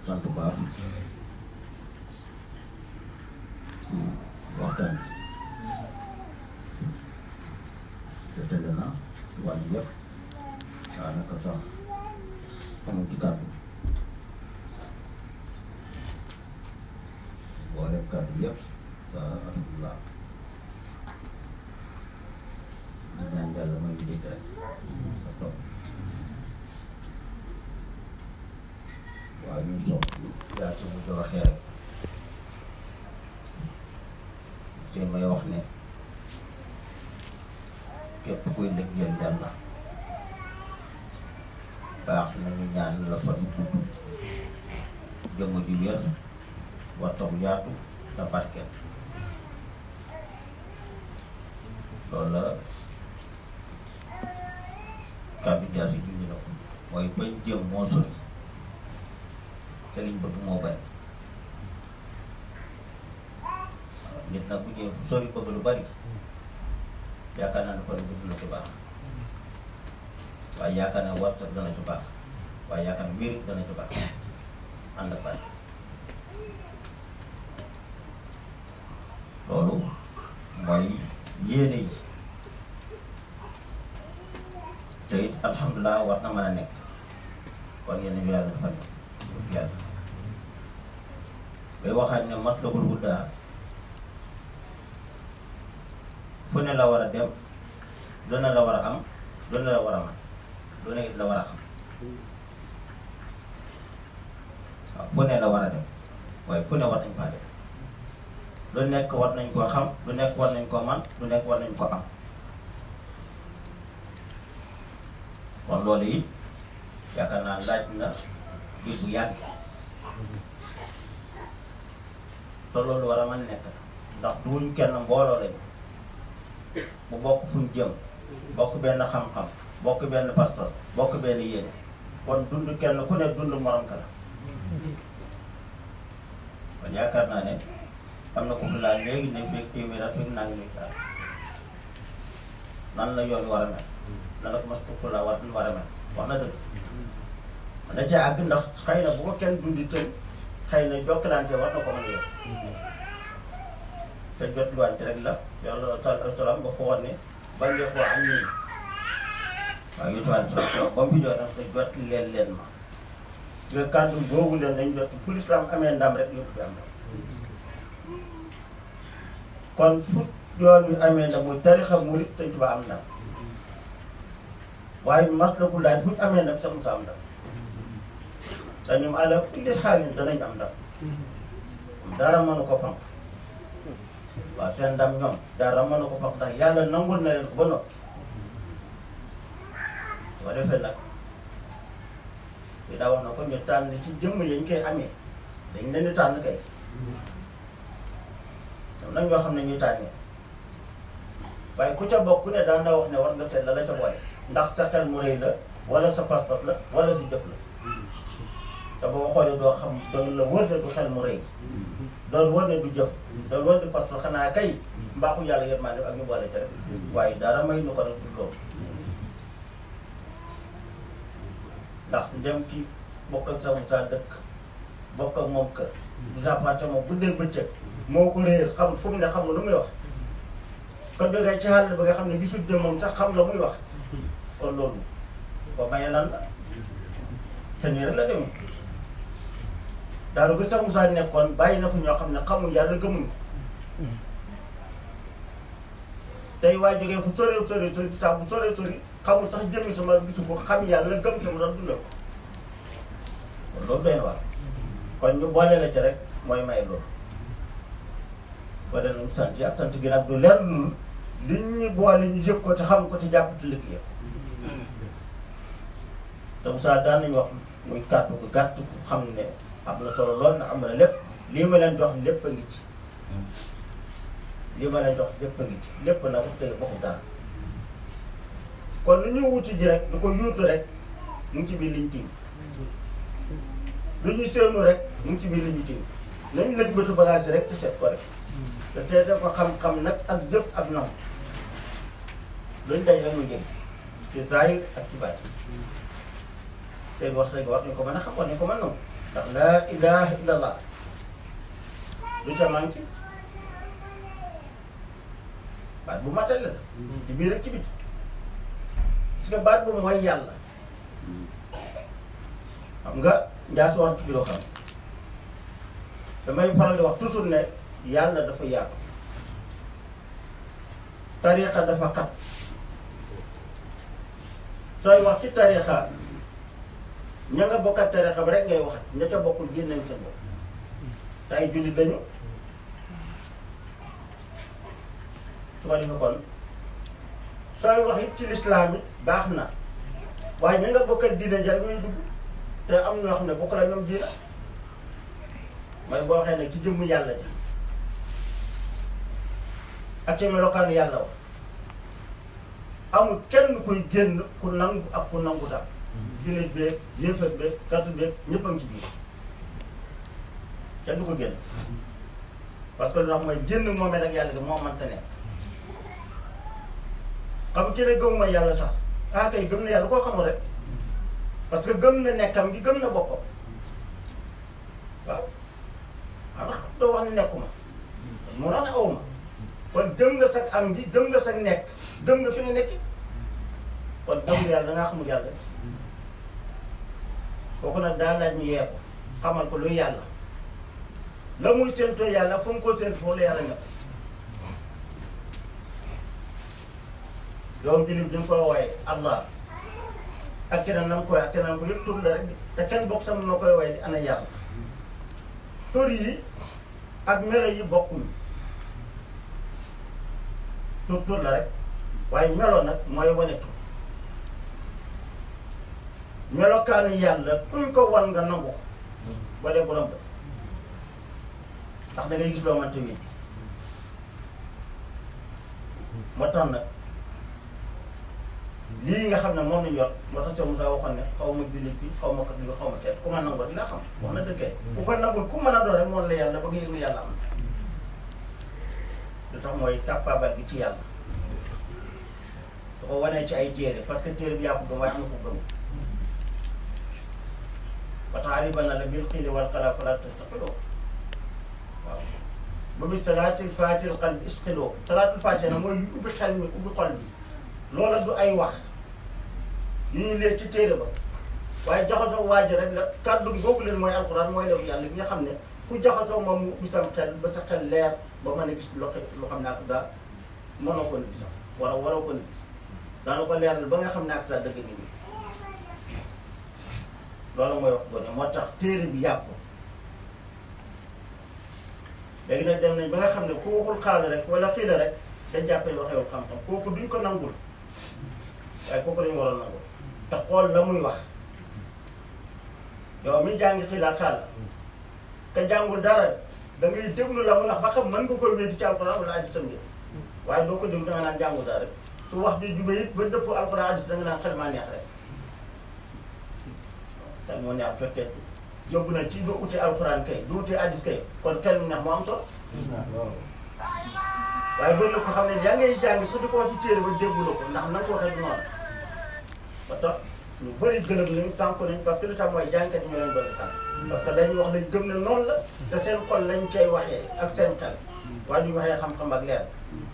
sant bu baax ci waxtaan bi te tëdd na wàllu yëpp daanaka sax amul ci kàddu boole kàddu yëpp sa alhamdulilah di ñaan yàlla mooy ñu dégg rek sa topp waaw ñun sox yaa ci mu ko waxee rek seen may wax ne képp kuy liggéeyal yàlla baax nañu ñaan la fa nu gudd jëmm ju wér waxtam yaatu te barkeel loolu la kàddu jaas yi junj na ko mooy bañ jëm moo sori te liñ bëgg moo bari waaw nit nag bu jëm sori bëgg lu bari yaakaar naa ne kon gudd na ci baax waaye yaakaar naa warta dana ci baax waaye yaakaar naa wér dana ci baax ànd ak bari loolu mooy yéene yi te it alhamdulilah war na mën a nekk kon yéen a yàlla defal na yàlla bay waxaat ne matlabul hudaa fu ne la war a dem lu ne la war a am lu ne la war a man lu ne it la war a xam waaw fu ne la war a dem waaye fu ne war nañ faa dem lu nekk war nañ koo xam lu nekk war nañ koo man lu nekk war nañ koo am kon loolu it yaakaar naa laaj na biir bu yàgg te loolu war a mën nekk ndax duñ kenn mbooloo lañ bu bokk fuñ jëm bokk benn xam-xam bokk benn pastor bokk benn yéene kon dund kenn ku ne dund morom ka la kon yaakaar naa ne am na ko fi laaj léegi ne fekk téeméer ak fekk naa ngi nuy nan la yoon war a mel nan la ko mas ko la war war a mel wax na dëgg da cee àgg ndax xëy na bu ko kenn dundi tëj xëy na jokkalante war na ko mën a yor te jot luwante rek la yàlla taala salaam ba fa woon ne bañ nga koo am nii waaw yu tuwaan salaam ba mu fi jot nag te jot leen leen ma nga kàddu boobu leen dañ jot fu lislaam amee ndam rek yëpp fi am ndam kon fu yoon wi amee ndam muy tarixa murit Sëñ Tuubaa am ndam waaye maslaku laaj bu ñu amee ndam sax mu sa am ndam te ñoom àlla kulli xaalin danañ am ndam dara mënu ko fanq waaw seen ndam ñoom dara mënu ko fanq ndax yàlla nangul na leen ko ba noppi boo defee nag li daa wax na ko ñu tànn ci jëmm yañ koy amee dañ leen di tànn kay am na ñoo xam ne ñuy tànnee waaye ku ca bokk ku ne daan na wax ne war nga seet la la ca boole ndax sa xel mu rëy la wala sa pas-pas la wala si jëf la te boo xoolee doo xam doon la wër ne du xel mu rëy doon wër ne du jëf doon wër ne pas-pas xanaa kay mbaaxu yàlla yëpp maa def ak ñu boole ca rek waaye dara may nu ko nag du loolu ndax dem ci bokk ak sa Moussa dëkk bokk ak moom kër di jàppante moom bu dee bëccëg moo ko réer xam fu mu ne xamul lu muy wax kon jógee ci xàll ba nga xam ne gisul de moom sax xam la muy wax kon loolu ko maye lan la te nii rek la demee daal bu sax Moussa nekkoon bàyyi na fu ñoo xam ne xamul yàlla gëmuñ ko tey waa jógee fu sore sore sore sax bu sore sore xamul sax jëmmi sama gisu ko xam yàlla gëm sama doon dundal ko kon loolu doy na waar kon ñu boole la ci rek mooy may loolu boole nañu sant yi ak sant gi nag du leer lu li ñu boole ñu yëg ko te xam ko te jàpp te liggéey te Moussa daan nañu wax muy kàttu ko gàtt ko xam ne am na solo lool na am na lépp lii ma leen jox lépp a ngi ci lii ma leen jox lépp a ngi ci lépp nag wax dëgg bokkul dara kon lu ñu wuti ji rek du ko yuutu rek mu ngi ci biir liñ tiim lu ñu seenu rek mu ngi ci biir liñ tiim nañ lëj bëtu bagage rek te seet ko rek te seete ko xam-xam nag ak jëf ak nam luñ daj rek mu jëm ci zaahir ak ci baati seen wax rek war nañ ko mën a xam war nañ ko mën noonu ndax laa ilaha illallah lu ca manqué baat bu matale la ci biir ak ci biti parce que baat bu mooy yàlla xam nga njaa si wax ci loo xam damay faral di wax toujours ne yàlla dafa yaatu tariqa dafa xat sooy wax ci tariqa ña nga bokkat tariqa ba rek ngay wax ña ca bokkul génnañ sa bopp te ay jullit dañu su ko defee kon sooy wax it ci lislaam it baax na waaye ña nga bokkat diine jar muy dugg te am ñoo xam ne bokk la ñoom diina mooy boo waxee nag ci jëmmu yàlla ji ak ci melokaanu yàlla wax amul kenn kuy génn ku nangu ak ku nangu daal jullit beeg yéefar beeg katu beeg ñëpp a ngi ci biir kenn du ko génn parce que lu tax mooy génn moomee rek yàlla gi moo mënta nekk xam ki ne gëmuma yàlla sax ah kay gëm na yàlla koo xamul rek parce que gëm na nekkam gi gëm na boppam waaw xam nga doo wax ne nekkuma moo tax ne awma kon gëm nga sag am gi gëm nga sag nekk gëm nga fi nga nekki kon gëm yàlla da ngaa xamul yàlla kooku nag daa laaj ñu yee ko xamal ko luy yàlla la muy séentoo yàlla fu mu ko séentu foofu la yàlla nga yow jullit bi nga koy wooye allah ak keneen na nga koy ak keneen ko yëpp tur la rek te kenn bokk sama noo koy wooye di ana yàlla tur yi ak melo yi bokkuñu tur tur la rek waaye melo nag mooy wane tur melokaanu yàlla kuñ ko wan nga nangu ko ba dee borom ba ndax da ngay gis loo mënta wéet moo tax nag lii nga xam ne moom lañ yor moo tax Cheikh Moussa waxoon ne xaw ma jullit bi xaw ma kat bi xaw ma teet ku ma nangoo dina xam wax na dëggee ku ko nangul ku mën a doon rek moom la yàlla ba nga yëg ne yàlla am na lu tax mooy tàppaabal gi ci yàlla da ko wanee ci ay téere parce que téere bi yaa ko gëm waaye am na ko gëm ba tax aribana la bil xiili wal xala fala tastaqiloo waaw ba bis salaatil faatil xal bi isqiloo salaatil faati na mooy ubbi xel mi ubbi xol bi loola du ay wax yu ñu lee ci téere ba waaye jaxasoo waaj rek la kàddu gi boobu leen mooy alxuraan mooy lefu yàlla bi nga xam ne ku jaxasoo moom mu ubbi sam xel ba sa xel leer ba mën a gis loo loo xam ne ak daal mënoo ko gis sax wala waroo ko gis daana ko leeral ba nga xam ne ak sa dëgg ngi nii loolu mooy wax gone moo tax téere bi yàpp léegi nag dem nañ ba nga xam ne ku waxul xaala rek wala xiila rek dañ jàppee waxewul xam-xam kooku duñ ko nangul waaye kooku lañu war a nangul te xool la muy wax yow mi jàngi xiila xaala ka jàngul dara da ngay déglu la muy wax ba xam mën nga koy wéddi ci alxuraan wala hadiis sam waaye doo ko déglu da nga naan jàngul dara rek su wax ji jube it ba dëpp alxuraan hadiis da nga naan xel maa neex rek xel moo neex fekkee yóbbu na ci doo uti alxuraan kay du uti hadiis kay kon xel mu neex moo am solo waaye bëri na ko xam ne yaa ngay jàng su di ko wax ci téere ba déggu la ko ndax na nga ko waxee du noonu ba tax ñu bëri gëlëm nañu sànq nañ parce que lu tax mooy jàngkat yi ñoo leen doon sànq parce que lañu wax lañ gëm ne noonu la te seen xol lañ cay waxee ak seen xel waaye duñu waxee xam-xam ak leer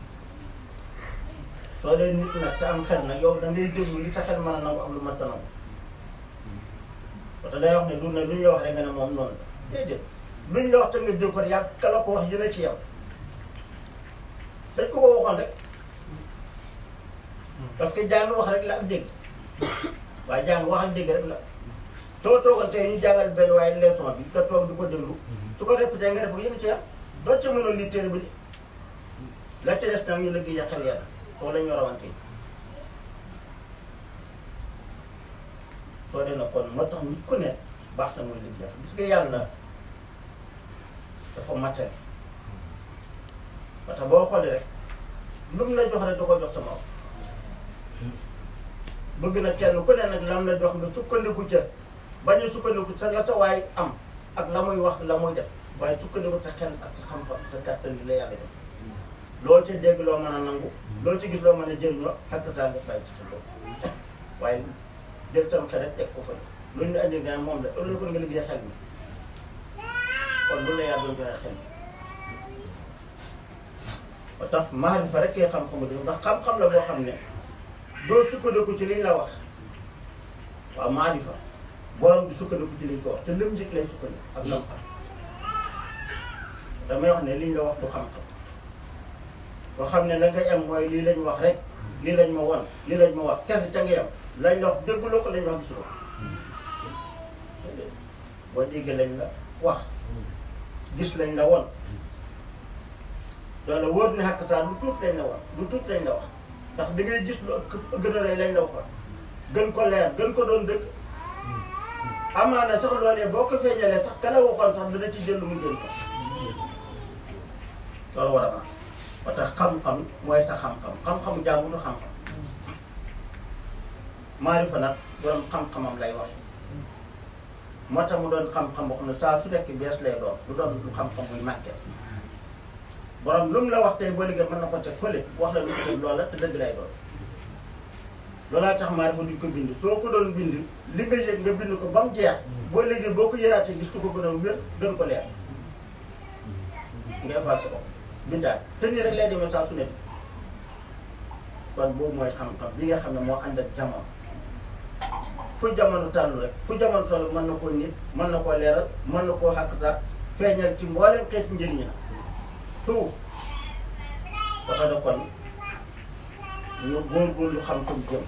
soo dee nit nag te am xel nag yow da ngay déglu li sa xel mën a nangu am lu mënta nangu parce que day wax ne du ne lu ñu la wax rek nga ne moom noonu la déedéet lu ñu la wax te nga dégg ko yàgg ka la ko wax yéen a ci yam dañ ko ko waxoon rek parce que jàng wax rek la ak dégg waaye jàng wax ak dégg rek la soo toogal tey ñu jàngal benn waaye leçon bi nga toog di ko déglu su ko répété nga def ko yéen a ci yam doo ca mënoon lii téere bi di la ca des nag ñu liggéey yàqal yàlla foofu la ñu rawante soo dee na kon moo tax nit ku ne baax na muy liggéey gis nga yàlla dafa matale parce que boo xoolee rek lu mu la jox rek da ko jox sama bëgg na kenn ku ne nag lam la jox nga sukkandiku ca bañ a sukkandiku sa la sa waay am ak la muy wax la muy def waaye sukkandiku sa xel ak sa xam-xam sa kàttan li la yàlla def loo ci dégg loo mën a nangu loo ci gis loo mën a jëriñoo ak saa nga bàyyi ci sa bopp waaye jël sama xel rek teg ko fa lu ñu andi nga moom la ëllëg ko nga liggéey xel mi kon loolu la yàlla doon joxe xel ba tax maarifa rek kee xam-xamu dëgg ndax xam-xam la boo xam ne doo sukkandiku ci liñ la wax waaw maarifa borom bi sukkandiku ci liñ ko wax te lim njëkk lay sukkandiku ak lam xam damay wax ne liñ la wax du xam-xam boo xam ne la ngay am mooy lii lañ wax rek lii lañ ma won lii lañ ma wax kese ca nga yam lañ la wax dégguloo ko lañ wax gisuloo boo déggee lañ la wax gis lañ la won loolu wóor ne xàq saa lu tuut lañ la wax lu tuut lañ la wax ndax da ngay gis lu ëpp gën a rëy lañ la waxoon gën ko leer gën ko doon dëgg amaana sax loolee boo ko feeñalee sax ka la waxoon sax dana ci jël lu mu jël ko loolu war a ma ba tax xam-xam mooy sa xam-xam xam-xamu jaamu du xam-xam maarifa nag borom xam-xamam lay wax moo tax mu doon xam-xam boo xam ne saa su nekk bees lay doon lu doon lu xam-xam muy màgget borom lu mu la wax tey boo liggéey mën na ko teg fële wax la lu ko def loola te dëgg lay doon loolaa tax maarifa duñ ko bind soo ko doon bind li nga yëg nga bind ko ba mu jeex boo liggéey boo ko yëraatee gis ko gën a wér gën ko leer nga effacé ko bindaat te nii rek lay demee saa su nekk kon boobu mooy xam-xam bi nga xam ne moo ànd ak jamono fu jamono tànn rek fu jamono toll mën na koo nit mën na koo leeral mën na koo xàqtaat feeñal ci mboolem xeeti njëriñ la suuf dafa ne kon ñu góorgóorlu xam ko jëm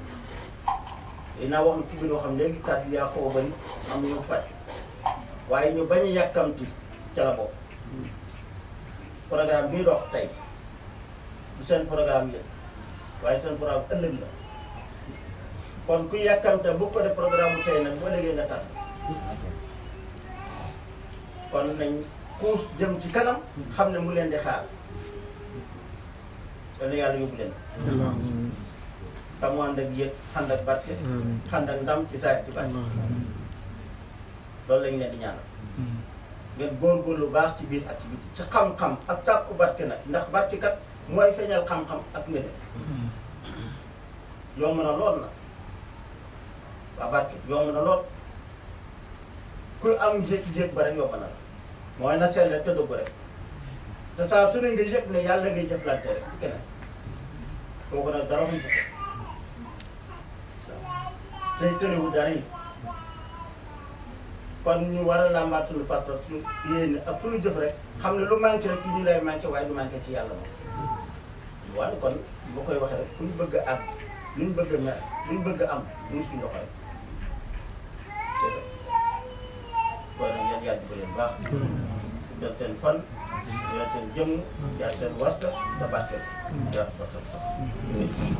dinaa wax ci biir yoo xam léegi kàddu yaa xaw a bëri am ñu faj waaye ñu bañ a yàkkamti ca la bokk programme bii dox tey du seen programme yëpp waaye seen programme ëllëg la kon ku yàkkamte bu ko def programme bu tey nag boo léegi nga tax kon nañ kuus jëm ci kanam xam ne mu leen di xaar dana yàlla yóbbu leen te mu ànd ak yëg ànd ak barke ànd ak ndam ci saay ci barke loolu lañ leen di ñaanal ngeen góorgóorlu lu baax ci biir ak ci biti ci xam-xam ak sàkku barke nag ndax barke kat mooy feeñal xam-xam ak ngëneel yomb na lool nag waa barke yomb na lool ku am jékki-jékki ba rek yomb na la mooy na seet te dëgg rek te saa su ne nga yëg ne yàlla ngay jëflante rek ci keneen kooku nag dara mu ko tey tëriwu dara yi kon ñu war a làmbaat suñu fas suñu yéene ak suñu jëf rek xam ne lu manqué rek ci ñu lay manqué waaye du manqué ci yàlla moom waaye kon boo koy waxee rek fu ñu bëgg a am lu ñu bëgg a mel lu ñu bëgg a am ñu suñu loxo rek kon nag yéen yàlla jubal leen baax jël seen fan jël seen jëmm jël seen warta te barkeel jàpp ko